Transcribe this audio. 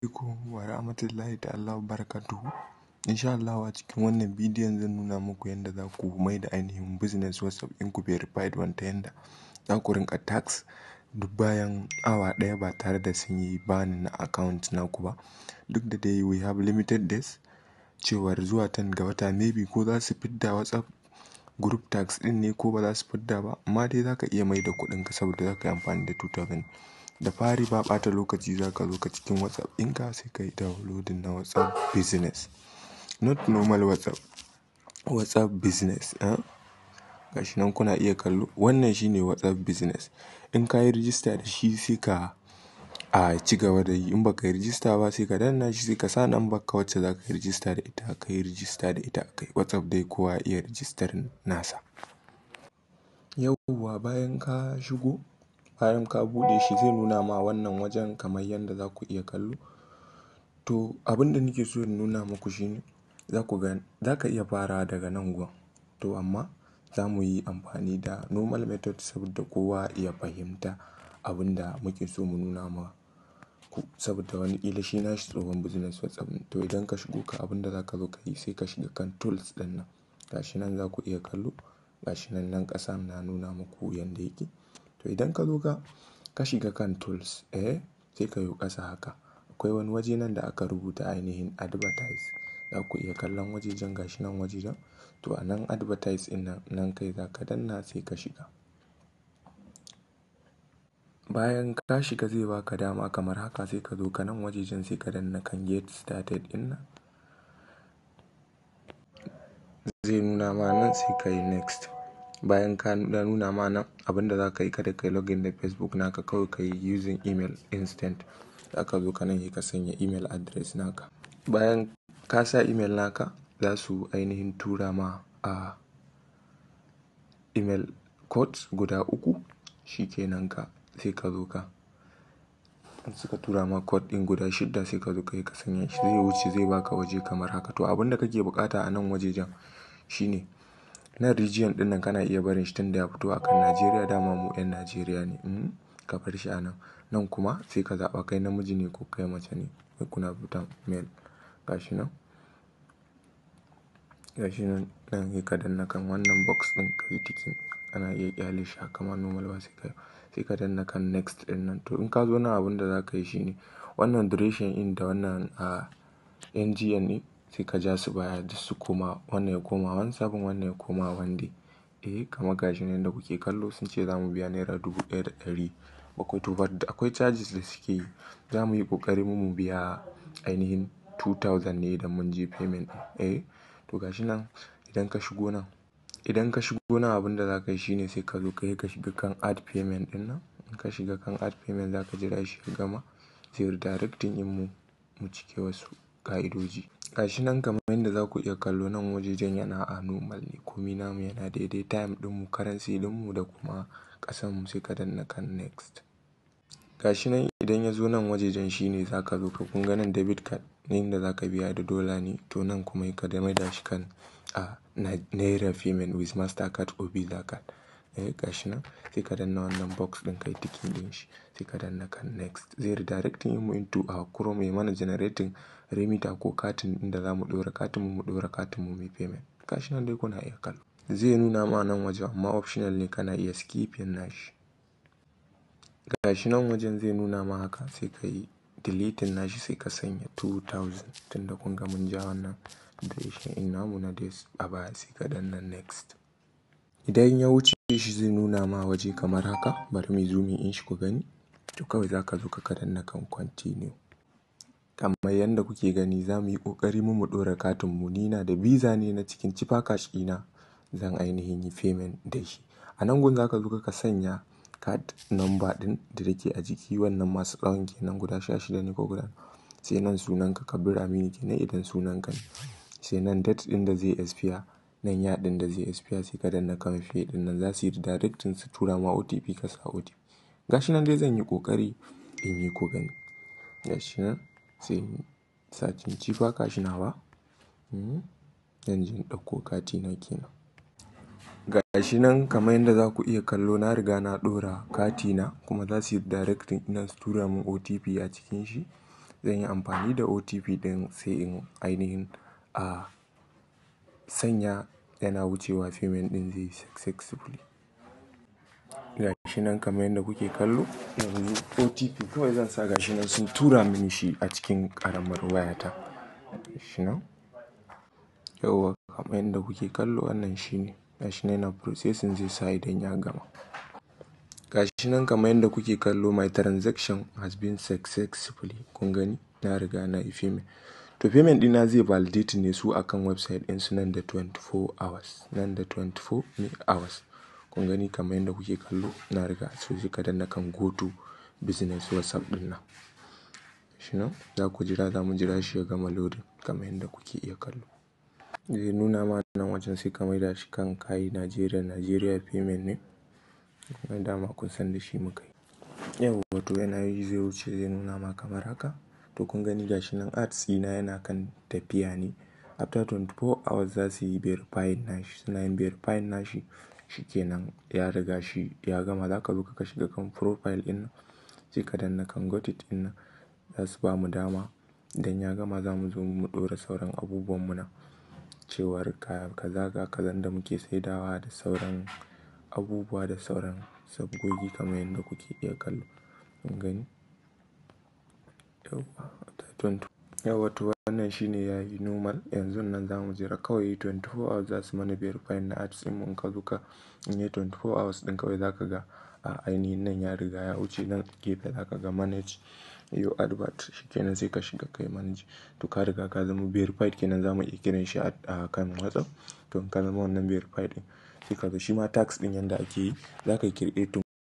alaikum wa rahmatullahi ta'ala wa barakatuhu. Insha Allah a cikin wannan bidiyon zan nuna muku yadda za ku mai da ainihin business WhatsApp ɗinku verified wanta yanda za ku rinƙa tax duk bayan awa ɗaya ba tare da sun yi bani na account naku ba. Duk da dai we have limited days cewar zuwa 10 ga wata maybe ko za su fidda WhatsApp group tax ɗin ne ko ba za su fidda ba amma dai za ka iya mai da kuɗinka saboda za ka yi amfani da 2000. Da fari ba ɓata lokaci za ka zo ka cikin WhatsApp ɗinka sai ka yi downloading na WhatsApp business. Not normal WhatsApp, WhatsApp business. Eh? Gashi nan kuna iya kallo. Wannan shine WhatsApp business. In ka yi rijista da shi sai ka a ci gaba da yi. In ba ka yi rijista ba sai ka danna shi sai ka sa number ka wacce za ka yi rijista da ita ka yi rijista da ita kai. WhatsApp dai kowa iya rijistar nasa. Yauwa bayan ka shigo bayan ka buɗe shi zai nuna ma wannan wajen kamar yadda za ku iya kallo. To abin da nake so in nuna muku shine za ku ga za ka iya farawa daga nan gun. To amma za mu yi amfani da normal method saboda kowa ya fahimta abin da muke so mu nuna ma ku saboda wani ƙila shi nashi tsohon business WhatsApp. To idan ka shigo ka abin da za ka zo ka yi sai ka shiga kan tools ɗin nan. Gashi nan za ku iya kallo. Gashi nan nan ƙasa na nuna muku yanda yake. To idan ka zo ka ka shiga kan tools eh sai ka yo ƙasa haka. Akwai wani waje nan da aka rubuta ainihin advertise. Za ku iya kallon wajejen gashi nan wajejen. To a nan advertise ɗin nan nan kai za ka danna sai ka shiga. Bayan ka shiga zai baka dama kamar haka sai ka zo ka nan wajejen sai ka danna kan get started ɗin nan. Zai nuna ma nan sai ka yi next. Bayan ka nuna ma nan abin da za ka yi kada ka yi login da Facebook naka kawai ka yi using email instant. Za ka zo ka nan sai ka sanya email address naka. Bayan ka sa email naka za su ainihin tura ma a email codes guda uku. Shi ke nan ka sai ka zo ka. In suka tura ma code ɗin guda shidda sai ka zo ka yi ka sanya shi zai wuce zai baka waje kamar haka. To abin da kake buƙata a nan wajejen shine nan region ɗin nan kana iya barin shi tunda ya fito akan Najeriya dama mu 'yan Najeriya ne. Hmm ka bar shi a nan. Nan kuma sai ka zaɓa kai namiji ne ko kai mace ne. Kuna rubuta male. Gashi nan. Gashi nan nan sai ka danna kan wannan box ɗin ka yi ticking. Ana iya ƙyale shi haka ma normal ba sai ka sai ka danna kan next ɗin nan. To in ka zo nan abin da za ka yi shine wannan duration in da wannan a NGN ne sai ka ja su baya duk su koma wannan ya koma one seven wannan ya koma one day. Eh kamar gashi nan da kuke kallo sun ce za mu biya naira dubu ɗaya da ɗari bakwai. To but akwai charges da suke yi. Za mu yi ƙoƙari mu mu biya ainihin two thousand ne idan mun je payment. Eh to gashi nan idan ka shigo nan idan ka shigo nan abin da za ka yi shine sai ka zo ka yi ka shiga kan add payment ɗin nan. In ka shiga kan add payment za ka jira shi ya gama zai redirecting in mu mu cike wasu ƙa'idoji. Gashi nan kamar yadda za ku iya kallo nan wajejen yana a normal ne. Komi namu yana daidai time ɗinmu, currency ɗinmu da kuma ƙasanmu sai ka danna kan next. Gashi nan idan ya zo nan wajejen shine za ka zo ka kunga nan debit card ne inda za ka biya da dollar ne. To nan kuma ka da maida shi kan a naira payment with mastercard or visa card. Eh gashi nan sai ka danna wannan box ɗin ka yi ticking ɗin shi sai ka danna kan next. Zai redirecting in mu into a Chrome ya mana generating remitter ko katin inda za mu ɗora katin mu mu ɗora katin mu muyi payment. Gashi nan dai kuna iya kallo. Zai nuna ma nan wajen amma optional ne kana iya skipping nashi. Gashi nan wajen zai nuna ma haka sai ka yi deleting nashi sai ka sanya two thousand tunda kun ga mun ja wannan duration in namu na days a baya sai ka danna next. Idan ya wuce shi zai nuna ma waje kamar haka bari muyi zooming in shi ku gani. To kawai za ka zo ka danna kan continue. Kamar yadda kuke gani za mu yi ƙoƙari mu mu ɗora katin mu. Ni na da visa ne na cikin chipper cash ɗina zan ainihin yi payment da shi. A nan gun za ka zo ka sanya card number ɗin da take a jiki wannan masu tsawon ke nan guda sha shida ne ko guda sai nan sunanka Kabir Aminu kenan idan sunanka ne. Sai nan date ɗin da zai expire nan ya ɗin da zai expire sai ka danna kan pay ɗin nan za su yi redirecting su tura ma OTP ka sa OTP. Gashi nan dai zan yi ƙoƙari in yi ku gani. Gashi nan sai sacin chipper cash nawa. Hmm zan je in ɗauko katina kenan. Gashi nan kamar yadda za ku iya kallo na riga na ɗora katina kuma za su yi redirecting ina su tura mun OTP a cikin shi. zan yi amfani da OTP ɗin sai in ainihin a sanya yana wucewa payment ɗin zai yi successfully. Gashi nan kamar yadda kuke kallo yanzu OTP kawai zan sa gashi nan sun tura mini shi a cikin ƙaramar wayata. Gashi nan yauwa kamar yadda kuke kallo wannan shine gashi nan yana processing zai sa idan ya gama. Gashi nan kamar yadda kuke kallo my transaction has been successfully kun gani na riga na yi payment. To payment ɗina zai validate ne su akan website ɗinsu nan da 24 hours nan da 24 hours. Kun gani kamar yadda kuke kallo na riga so sai ka danna kan go to business WhatsApp ɗin nan. Gashi nan za ku jira za mu jira shi ya gama loading kamar yadda kuke iya kallo. Zai nuna ma nan wajen sai ka maida shi kan kayi Nigeria Nigeria payment ne. Kuma dama kun san da shi muka yi. Yauwa to yana yi zai wuce zai nuna ma kamar haka. To kun gani gashi nan ads ɗina yana kan tafiya ne. After 24 hours za su yi verifying nashi suna yin verifying nashi shikenan ya riga shi ya gama. Za ka zo ka shiga kan profile ɗin nan sai ka danna kan got it ɗin nan za su bamu dama idan ya gama za mu zo mu ɗora sauran abubuwan mu nan. Cewar ka kaza ga kazan da muke saidawa da sauran abubuwa da sauran sabgogi kamar yadda kuke iya kallo. Kun gani? Yauwa yauwa to wannan shine yayi normal yanzun nan za mu jira kawai 24 hours za su mana verifying na ads ɗin mu in ka zo ka in yi 24 hours ɗin kawai za ka ga a ainihin nan ya riga ya wuce nan gefe za ka ga manage your advert shikenan sai ka shiga kai manage. To ka riga ka zama verified kenan za mu iya kiran shi a kan WhatsApp. To in ka zama wannan verified ɗin sai ka zo shi ma tax ɗin yanda ake yi za ka yi create.